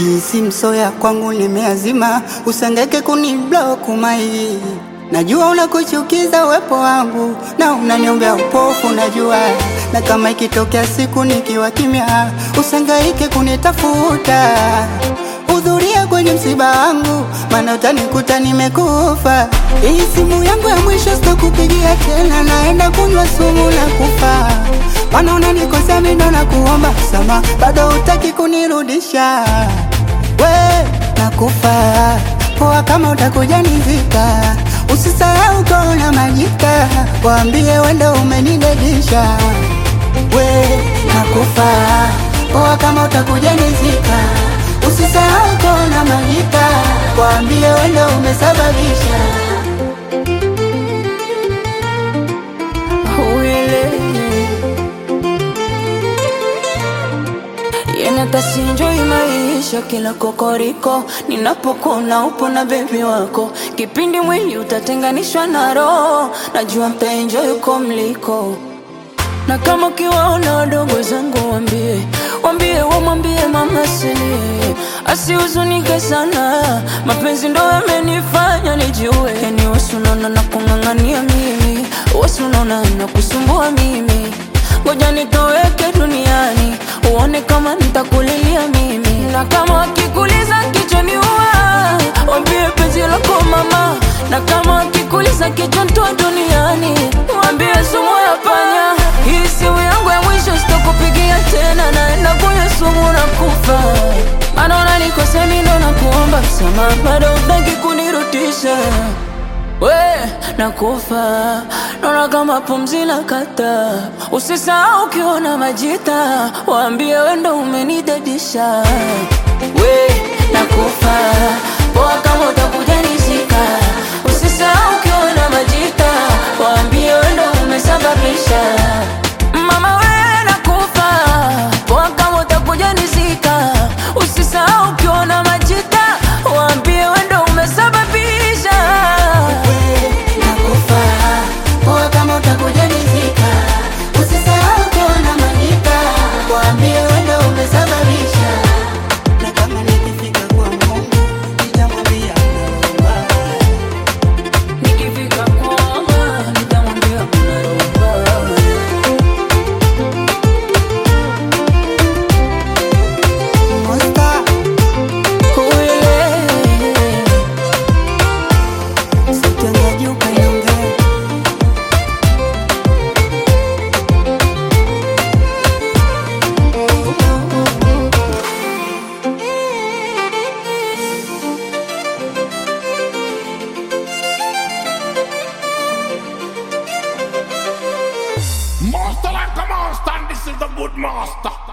Hii si msoya kwangu nimeazima, usangeke kuniblock mai. Najua unakuchukiza uwepo wangu na unaniombea upofu, najua na kama ikitokea siku nikiwa kimya, usangaike kunitafuta. Hudhuria kwenye msiba wangu, maana utanikuta nimekufa. Hii simu yangu ya mwisho sitakupigia tena, naenda kunywa sumu na kufa. Maana unanikosea mimi ndo nakuomba msamaha, bado hutaki kunirudisha. We nakufa poa, kama utakuja nizika, usisahau kona majika, waambie wendo umenidedisha. We nakufa poa, kama utakuja nizika, usisahau kona majika, waambie wendo umesababisha. Yenatasinjoi maisha kila kokoriko, ninapokuna upo na bebi wako, kipindi mwili utatenganishwa na roho, najua mtaenjoy uko mliko na kama ukiwaona wadogo zangu wambie, wambie wamwambie mama silie, asihuzunike sana, mapenzi ndo yamenifanya nijue. Yani wasunaona na kung'ang'ania mimi, wasunaona na kusumbua mimi, ngoja nitoweke duniani uone kama nitakulilia mimi, na kama wakikuliza kichwani ua, wambie penzi lako mama, na kama wakikuliza kichwa ntoa duniani, wambie sumu ya panya. Hii simu yangu ya mwisho sitokupigia tena, naenda kunywa sumu na kufa. Maana unanikosea mimi ndo nakuomba msamaha, bado hutaki kunirudisha we nakufa, naona kama pumzi la kata. Usisahau ukiona majita, waambie we ndo umenidadisha. We nakufa, poa kama utakuja nizika. Usisahau ukiona majita, waambie we ndo umesababisha. Mama we nakufa, poa kama utakuja nizika. Usisahau ukiona majita, waambie we ndo umesababisha. Nakufa poa, kama utakuja nizika, usisahau kuona majika, waambie wendo umesababisha. Na kama nikifika kwa Mungu nitamwambia naomba. Nikifika kwamba nitamwambia kuna roho. Monster, sauti juu kaiongea. Master like a monster, and this is the good master.